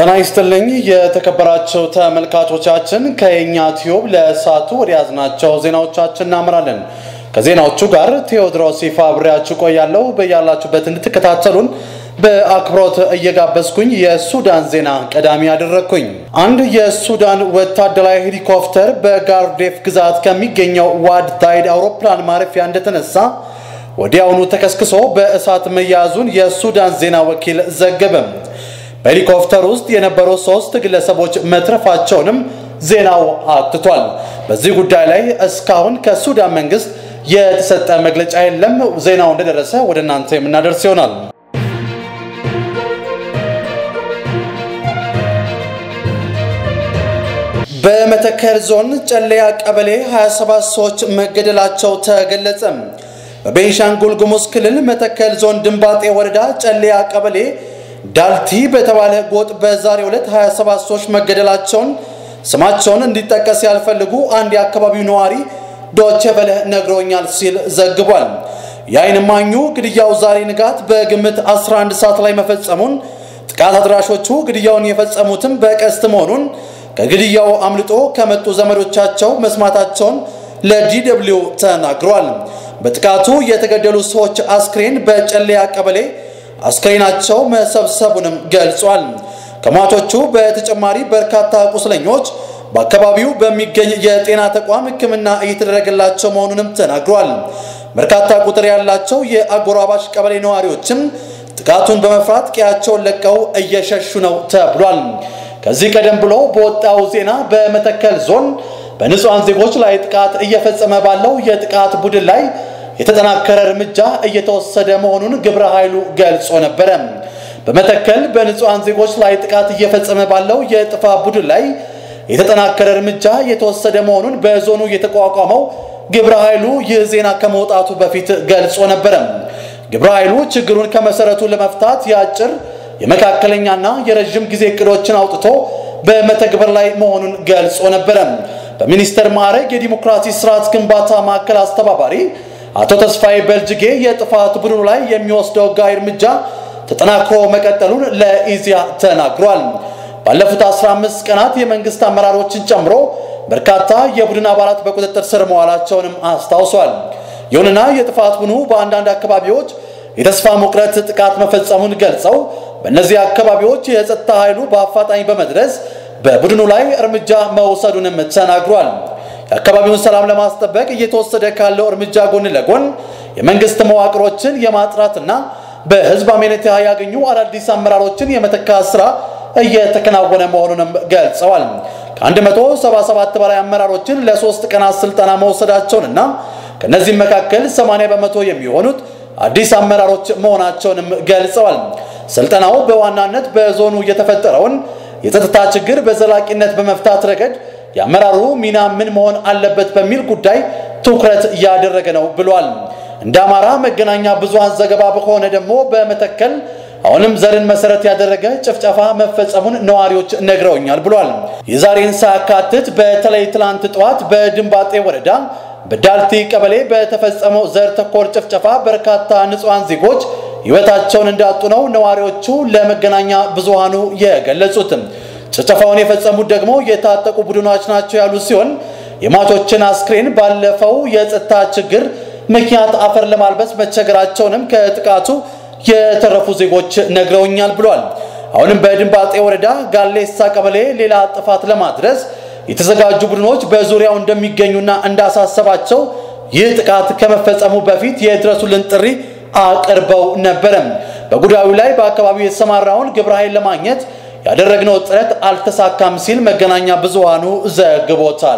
ጤና ይስጥልኝ የተከበራቸው ተመልካቾቻችን፣ ከየኛ ቲዩብ ለሰዓቱ ወደ ያዝናቸው ዜናዎቻችን እናምራለን። ከዜናዎቹ ጋር ቴዎድሮስ ይፋ አብሬያችሁ ቆያለሁ። በያላችሁበት እንድትከታተሉን በአክብሮት እየጋበዝኩኝ የሱዳን ዜና ቀዳሚ ያደረግኩኝ። አንድ የሱዳን ወታደራዊ ሄሊኮፕተር በጋርዴፍ ግዛት ከሚገኘው ዋድ ታይድ አውሮፕላን ማረፊያ እንደተነሳ ወዲያውኑ ተከስክሶ በእሳት መያዙን የሱዳን ዜና ወኪል ዘገበም። በሄሊኮፕተር ውስጥ የነበሩ ሶስት ግለሰቦች መትረፋቸውንም ዜናው አትቷል። በዚህ ጉዳይ ላይ እስካሁን ከሱዳን መንግስት የተሰጠ መግለጫ የለም። ዜናው እንደደረሰ ወደ እናንተ የምናደርስ ይሆናል። በመተከል ዞን ጨለያ ቀበሌ 27 ሰዎች መገደላቸው ተገለጸ። በቤንሻንጉል ጉሙዝ ክልል መተከል ዞን ድንባጤ ወረዳ ጨለያ ቀበሌ ዳልቲ በተባለ ጎጥ በዛሬው ዕለት 27 ሰዎች መገደላቸውን ስማቸውን እንዲጠቀስ ያልፈልጉ አንድ የአካባቢው ነዋሪ ዶቼ ቬለ ነግሮኛል ሲል ዘግቧል። የዓይን እማኙ ግድያው ዛሬ ንጋት በግምት 11 ሰዓት ላይ መፈጸሙን፣ ጥቃት አድራሾቹ ግድያውን የፈጸሙትም በቀስት መሆኑን ከግድያው አምልጦ ከመጡ ዘመዶቻቸው መስማታቸውን ለዲደብሊው ተናግሯል። በጥቃቱ የተገደሉ ሰዎች አስክሬን በጨለያ ቀበሌ አስክሬናቸው መሰብሰቡንም ገልጿል። ከሟቾቹ በተጨማሪ በርካታ ቁስለኞች በአካባቢው በሚገኝ የጤና ተቋም ሕክምና እየተደረገላቸው መሆኑንም ተናግሯል። በርካታ ቁጥር ያላቸው የአጎራባሽ ቀበሌ ነዋሪዎችም ጥቃቱን በመፍራት ቀያቸውን ለቀው እየሸሹ ነው ተብሏል። ከዚህ ቀደም ብሎ በወጣው ዜና በመተከል ዞን በንጹሐን ዜጎች ላይ ጥቃት እየፈጸመ ባለው የጥቃት ቡድን ላይ የተጠናከረ እርምጃ እየተወሰደ መሆኑን ግብረ ኃይሉ ገልጾ ነበረ። በመተከል በንጹሐን ዜጎች ላይ ጥቃት እየፈጸመ ባለው የጥፋት ቡድን ላይ የተጠናከረ እርምጃ እየተወሰደ መሆኑን በዞኑ የተቋቋመው ግብረ ኃይሉ ይህ ዜና ከመውጣቱ በፊት ገልጾ ነበረ። ግብረ ኃይሉ ችግሩን ከመሰረቱ ለመፍታት የአጭር የመካከለኛና የረዥም ጊዜ እቅዶችን አውጥቶ በመተግበር ላይ መሆኑን ገልጾ ነበረ። በሚኒስተር ማዕረግ የዲሞክራሲ ስርዓት ግንባታ ማዕከል አስተባባሪ አቶ ተስፋዬ በልጅጌ የጥፋት ቡድኑ ላይ የሚወስደው ሕጋዊ እርምጃ ተጠናክሮ መቀጠሉን ለኢዜአ ተናግሯል። ባለፉት 15 ቀናት የመንግስት አመራሮችን ጨምሮ በርካታ የቡድን አባላት በቁጥጥር ስር መዋላቸውንም አስታውሷል። ይሁንና የጥፋት ቡድኑ በአንዳንድ አካባቢዎች የተስፋ መቁረጥ ጥቃት መፈጸሙን ገልጸው በእነዚህ አካባቢዎች የጸጥታ ኃይሉ በአፋጣኝ በመድረስ በቡድኑ ላይ እርምጃ መውሰዱንም ተናግሯል። የአካባቢውን ሰላም ለማስጠበቅ እየተወሰደ ካለው እርምጃ ጎን ለጎን የመንግስት መዋቅሮችን የማጥራትና በህዝብ አመኔታ ያገኙ አዳዲስ አመራሮችን የመተካት ስራ እየተከናወነ መሆኑንም ገልጸዋል። ከ177 በላይ አመራሮችን ለሶስት ቀናት ስልጠና መውሰዳቸውንና ከእነዚህም መካከል 80 በመቶ የሚሆኑት አዲስ አመራሮች መሆናቸውንም ገልጸዋል። ስልጠናው በዋናነት በዞኑ የተፈጠረውን የጸጥታ ችግር በዘላቂነት በመፍታት ረገድ የአመራሩ ሚና ምን መሆን አለበት በሚል ጉዳይ ትኩረት እያደረገ ነው ብሏል። እንደ አማራ መገናኛ ብዙሃን ዘገባ ከሆነ ደግሞ በመተከል አሁንም ዘርን መሰረት ያደረገ ጭፍጨፋ መፈጸሙን ነዋሪዎች ነግረውኛል ብሏል። የዛሬን ሳያካትት በተለይ ትላንት ጠዋት በድንባጤ ወረዳ በዳልቲ ቀበሌ በተፈጸመው ዘር ተኮር ጭፍጨፋ በርካታ ንጹሐን ዜጎች ሕይወታቸውን እንዳጡ ነው ነዋሪዎቹ ለመገናኛ ብዙሃኑ የገለጹትም። ጭፍጨፋውን የፈጸሙት ደግሞ የታጠቁ ቡድኖች ናቸው ያሉ ሲሆን የሟቾችን አስክሬን ባለፈው የጸጥታ ችግር ምክንያት አፈር ለማልበስ መቸገራቸውንም ከጥቃቱ የተረፉ ዜጎች ነግረውኛል ብሏል። አሁንም በድንባጤ ወረዳ ጋሌሳ ቀበሌ ሌላ ጥፋት ለማድረስ የተዘጋጁ ቡድኖች በዙሪያው እንደሚገኙና እንዳሳሰባቸው ይህ ጥቃት ከመፈጸሙ በፊት የድረሱልን ጥሪ አቅርበው ነበረም። በጉዳዩ ላይ በአካባቢው የተሰማራውን ግብረ ኃይል ለማግኘት ያደረግነው ጥረት አልተሳካም ሲል መገናኛ ብዙሃኑ ዘግቦታል።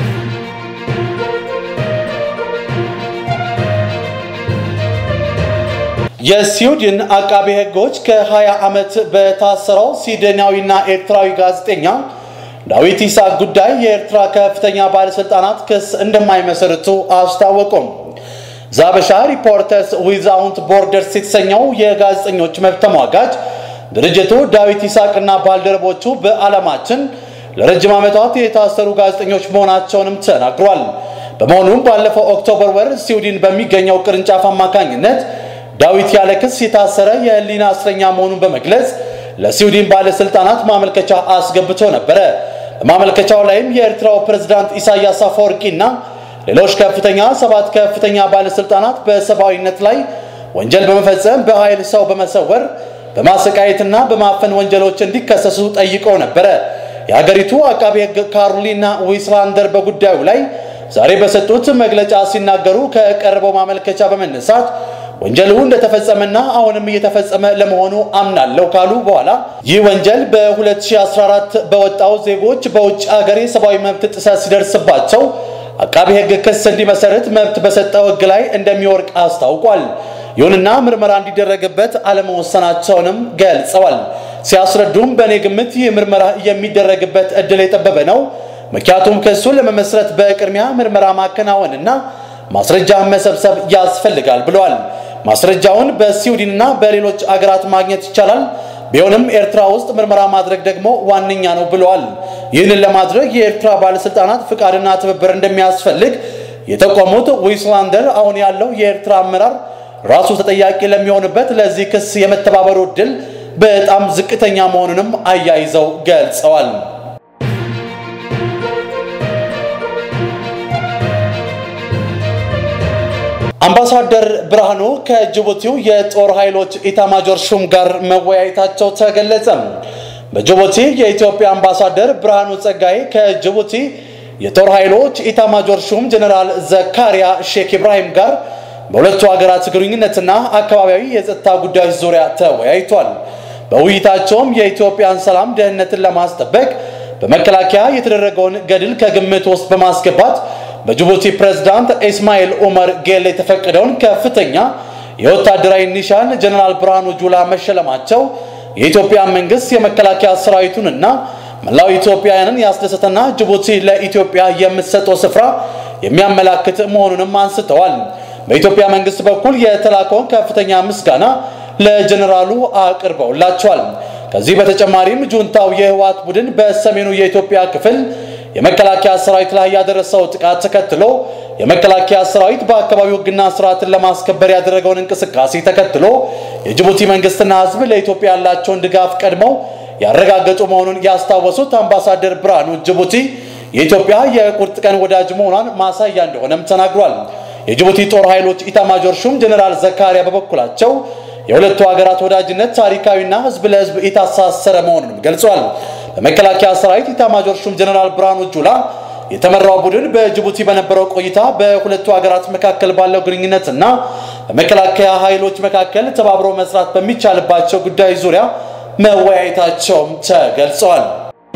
የስዊድን አቃቤ ሕጎች ከ20 ዓመት በታሰረው ስዊድናዊና ኤርትራዊ ጋዜጠኛ ዳዊት ይስሐቅ ጉዳይ የኤርትራ ከፍተኛ ባለሥልጣናት ክስ እንደማይመሰርቱ አስታወቁም። ዛበሻ ሪፖርተርስ ዊዛውንት ቦርደርስ የተሰኘው የጋዜጠኞች መብት ተሟጋጅ ድርጅቱ ዳዊት ይስሐቅና ባልደረቦቹ በዓለማችን ለረጅም ዓመታት የታሰሩ ጋዜጠኞች መሆናቸውንም ተናግሯል። በመሆኑም ባለፈው ኦክቶበር ወር ስዊድን በሚገኘው ቅርንጫፍ አማካኝነት ዳዊት ያለ ክስ የታሰረ የህሊና እስረኛ መሆኑን በመግለጽ ለስዊድን ባለስልጣናት ማመልከቻ አስገብቶ ነበረ። በማመልከቻው ላይም የኤርትራው ፕሬዝዳንት ኢሳያስ አፈወርቂና ሌሎች ከፍተኛ ሰባት ከፍተኛ ባለስልጣናት በሰብአዊነት ላይ ወንጀል በመፈጸም በኃይል ሰው በመሰወር በማሰቃየትና በማፈን ወንጀሎች እንዲከሰሱ ጠይቀው ነበረ። የሀገሪቱ አቃቤ ሕግ ካሮሊና ዊስላንደር በጉዳዩ ላይ ዛሬ በሰጡት መግለጫ ሲናገሩ ከቀረበው ማመልከቻ በመነሳት ወንጀሉ እንደተፈጸመና አሁንም እየተፈጸመ ለመሆኑ አምናለሁ ካሉ በኋላ ይህ ወንጀል በ2014 በወጣው ዜጎች በውጭ ሀገር የሰብአዊ መብት ጥሰት ሲደርስባቸው አቃቢ ሕግ ክስ እንዲመሰርት መብት በሰጠው ሕግ ላይ እንደሚወርቅ አስታውቋል። ይሁንና ምርመራ እንዲደረግበት አለመወሰናቸውንም ገልጸዋል። ሲያስረዱም በእኔ ግምት ይህ ምርመራ የሚደረግበት እድል የጠበበ ነው። ምክንያቱም ክሱን ለመመስረት በቅድሚያ ምርመራ ማከናወንና ማስረጃ መሰብሰብ ያስፈልጋል ብለዋል። ማስረጃውን በስዊድንና በሌሎች አገራት ማግኘት ይቻላል። ቢሆንም ኤርትራ ውስጥ ምርመራ ማድረግ ደግሞ ዋነኛ ነው ብለዋል። ይህንን ለማድረግ የኤርትራ ባለስልጣናት ፍቃድና ትብብር እንደሚያስፈልግ የጠቆሙት ዊስላንደር አሁን ያለው የኤርትራ አመራር ራሱ ተጠያቂ ለሚሆንበት ለዚህ ክስ የመተባበሩ እድል በጣም ዝቅተኛ መሆኑንም አያይዘው ገልጸዋል። አምባሳደር ብርሃኑ ከጅቡቲው የጦር ኃይሎች ኢታማጆር ሹም ጋር መወያየታቸው ተገለጸ። በጅቡቲ የኢትዮጵያ አምባሳደር ብርሃኑ ጸጋይ ከጅቡቲ የጦር ኃይሎች ኢታማጆር ሹም ጀኔራል ዘካሪያ ሼክ ኢብራሂም ጋር በሁለቱ ሀገራት ግንኙነትና አካባቢያዊ የጸጥታ ጉዳዮች ዙሪያ ተወያይቷል። በውይይታቸውም የኢትዮጵያን ሰላም ደህንነትን ለማስጠበቅ በመከላከያ የተደረገውን ገድል ከግምት ውስጥ በማስገባት በጅቡቲ ፕሬዝዳንት ኢስማኤል ኡመር ጌል የተፈቀደውን ከፍተኛ የወታደራዊ ኒሻን ጀነራል ብርሃኑ ጁላ መሸለማቸው የኢትዮጵያ መንግስት የመከላከያ ሰራዊቱንና መላው ኢትዮጵያውያንን ያስደሰተና ጅቡቲ ለኢትዮጵያ የምትሰጠው ስፍራ የሚያመላክት መሆኑንም አንስተዋል። በኢትዮጵያ መንግስት በኩል የተላከውን ከፍተኛ ምስጋና ለጀነራሉ አቅርበውላቸዋል። ከዚህ በተጨማሪም ጁንታው የህወሓት ቡድን በሰሜኑ የኢትዮጵያ ክፍል የመከላከያ ሰራዊት ላይ ያደረሰው ጥቃት ተከትሎ የመከላከያ ሰራዊት በአካባቢው ሕግና ስርዓትን ለማስከበር ያደረገውን እንቅስቃሴ ተከትሎ የጅቡቲ መንግስትና ህዝብ ለኢትዮጵያ ያላቸውን ድጋፍ ቀድመው ያረጋገጡ መሆኑን ያስታወሱት አምባሳደር ብርሃኑ ጅቡቲ የኢትዮጵያ የቁርጥ ቀን ወዳጅ መሆኗን ማሳያ እንደሆነም ተናግሯል። የጅቡቲ ጦር ኃይሎች ኢታማጆር ሹም ጀኔራል ዘካሪያ በበኩላቸው የሁለቱ ሀገራት ወዳጅነት ታሪካዊና ህዝብ ለህዝብ የታሳሰረ መሆኑንም ገልጿል። በመከላከያ ሰራዊት ኢታማጆር ሹም ጀነራል ብርሃኑ ጁላ የተመራው ቡድን በጅቡቲ በነበረው ቆይታ በሁለቱ ሀገራት መካከል ባለው ግንኙነት እና በመከላከያ ኃይሎች መካከል ተባብሮ መስራት በሚቻልባቸው ጉዳዮች ዙሪያ መወያየታቸውም ተገልጸዋል።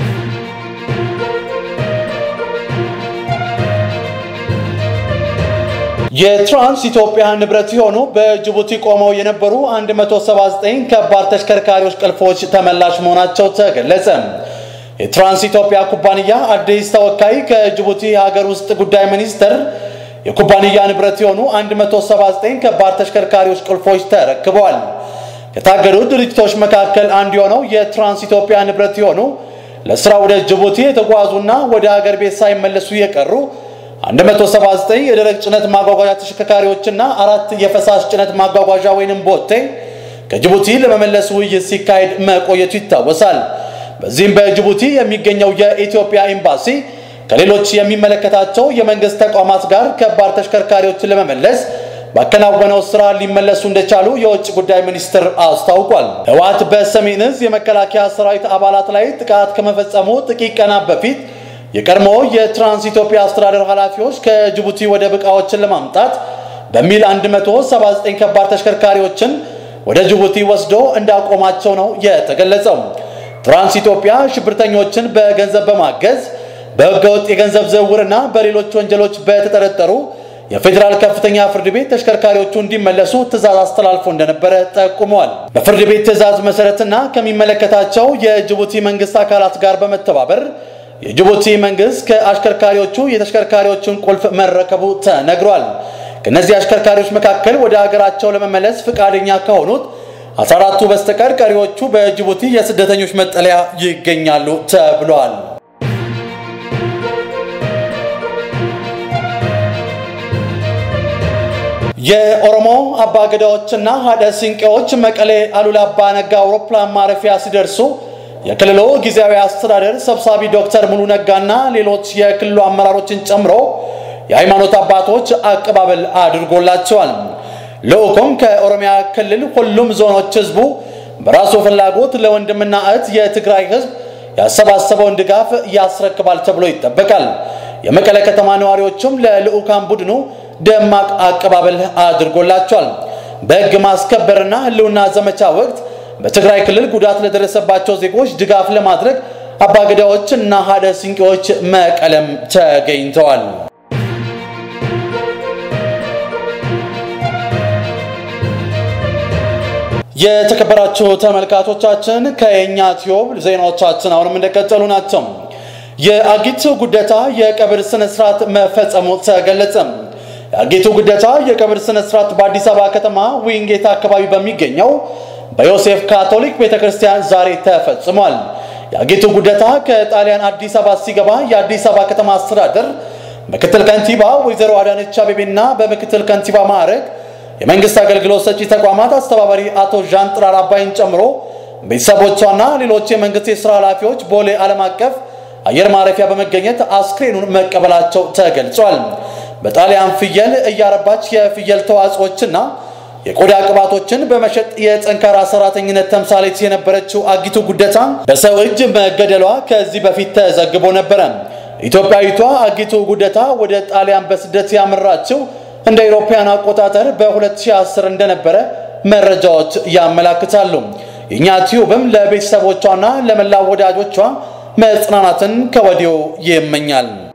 የትራንስ ኢትዮጵያ ንብረት የሆኑ በጅቡቲ ቆመው የነበሩ 179 ከባድ ተሽከርካሪዎች ቁልፎች ተመላሽ መሆናቸው ተገለጸ። የትራንስ ኢትዮጵያ ኩባንያ አዲስ ተወካይ ከጅቡቲ ሀገር ውስጥ ጉዳይ ሚኒስቴር የኩባንያ ንብረት የሆኑ 179 ከባድ ተሽከርካሪዎች ቁልፎች ተረክበዋል። ከታገዱ ድርጅቶች መካከል አንዱ የሆነው የትራንስ ኢትዮጵያ ንብረት የሆኑ ለስራ ወደ ጅቡቲ የተጓዙና ወደ ሀገር ቤት ሳይመለሱ የቀሩ 179 የደረቅ ጭነት ማጓጓዣ ተሽከርካሪዎችና አራት የፈሳሽ ጭነት ማጓጓዣ ወይንም ቦቴ ከጅቡቲ ለመመለስ ውይይት ሲካሄድ መቆየቱ ይታወሳል። በዚህም በጅቡቲ የሚገኘው የኢትዮጵያ ኤምባሲ ከሌሎች የሚመለከታቸው የመንግስት ተቋማት ጋር ከባድ ተሽከርካሪዎችን ለመመለስ ባከናወነው ስራ ሊመለሱ እንደቻሉ የውጭ ጉዳይ ሚኒስትር አስታውቋል። ህወሓት በሰሜን ዕዝ የመከላከያ ሰራዊት አባላት ላይ ጥቃት ከመፈጸሙ ጥቂት ቀናት በፊት የቀድሞ የትራንስ ኢትዮጵያ አስተዳደር ኃላፊዎች ከጅቡቲ ወደብ ዕቃዎችን ለማምጣት በሚል 179 ከባድ ተሽከርካሪዎችን ወደ ጅቡቲ ወስዶ እንዳቆማቸው ነው የተገለጸው። ትራንስ ኢትዮጵያ ሽብርተኞችን በገንዘብ በማገዝ በህገወጥ የገንዘብ ዝውውርና በሌሎች ወንጀሎች በተጠረጠሩ የፌዴራል ከፍተኛ ፍርድ ቤት ተሽከርካሪዎቹ እንዲመለሱ ትዕዛዝ አስተላልፎ እንደነበረ ጠቁመዋል። በፍርድ ቤት ትዕዛዝ መሰረትና ከሚመለከታቸው የጅቡቲ መንግስት አካላት ጋር በመተባበር የጅቡቲ መንግስት ከአሽከርካሪዎቹ የተሽከርካሪዎቹን ቁልፍ መረከቡ ተነግሯል። ከእነዚህ አሽከርካሪዎች መካከል ወደ ሀገራቸው ለመመለስ ፈቃደኛ ከሆኑት 14ቱ በስተቀር ቀሪዎቹ በጅቡቲ የስደተኞች መጠለያ ይገኛሉ ተብሏል። የኦሮሞ አባገዳዎችና ሀደ ሲንቄዎች መቀሌ አሉላ አባ ነጋ አውሮፕላን ማረፊያ ሲደርሱ የክልሉ ጊዜያዊ አስተዳደር ሰብሳቢ ዶክተር ሙሉ ነጋና ሌሎች የክልሉ አመራሮችን ጨምሮ የሃይማኖት አባቶች አቀባበል አድርጎላቸዋል። ልዑኩም ከኦሮሚያ ክልል ሁሉም ዞኖች ህዝቡ በራሱ ፍላጎት ለወንድምና እህት የትግራይ ህዝብ ያሰባሰበውን ድጋፍ ያስረክባል ተብሎ ይጠበቃል። የመቀለ ከተማ ነዋሪዎችም ለልዑካን ቡድኑ ደማቅ አቀባበል አድርጎላቸዋል። በህግ ማስከበርና ህልውና ዘመቻ ወቅት በትግራይ ክልል ጉዳት ለደረሰባቸው ዜጎች ድጋፍ ለማድረግ አባገዳዎች እና ሀደ ሲንቄዎች መቀለም ተገኝተዋል። የተከበራችሁ ተመልካቾቻችን ከየኛ ቲዩብ ዜናዎቻችን አሁንም እንደቀጠሉ ናቸው። የአጊቱ ጉደታ የቀብር ስነ ስርዓት መፈጸሙ ተገለጸ። የአጊቱ ጉደታ የቀብር ስነ ስርዓት በአዲስ አበባ ከተማ ዊንጌት አካባቢ በሚገኘው በዮሴፍ ካቶሊክ ቤተክርስቲያን ዛሬ ተፈጽሟል። የአጊቱ ጉደታ ከጣሊያን አዲስ አበባ ሲገባ የአዲስ አበባ ከተማ አስተዳደር ምክትል ከንቲባ ወይዘሮ አዳነች አቤቤና በምክትል ከንቲባ ማዕረግ የመንግስት አገልግሎት ሰጪ ተቋማት አስተባባሪ አቶ ዣን ጥራር አባይን ጨምሮ ቤተሰቦቿና ሌሎች የመንግስት የስራ ኃላፊዎች ቦሌ ዓለም አቀፍ አየር ማረፊያ በመገኘት አስክሬኑን መቀበላቸው ተገልጿል። በጣሊያን ፍየል እያረባች የፍየል ተዋጽኦችና የቆዳ ቅባቶችን በመሸጥ የጠንካራ ሰራተኝነት ተምሳሌት የነበረችው አጊቱ ጉደታ በሰው እጅ መገደሏ ከዚህ በፊት ተዘግቦ ነበረ። ኢትዮጵያዊቷ አጊቱ ጉደታ ወደ ጣሊያን በስደት ያመራችው እንደ አውሮፓውያን አቆጣጠር በ2010 እንደነበረ መረጃዎች ያመላክታሉ። የእኛ ቲዩብም ለቤተሰቦቿና ለመላው ወዳጆቿ መጽናናትን ከወዲሁ ይመኛል።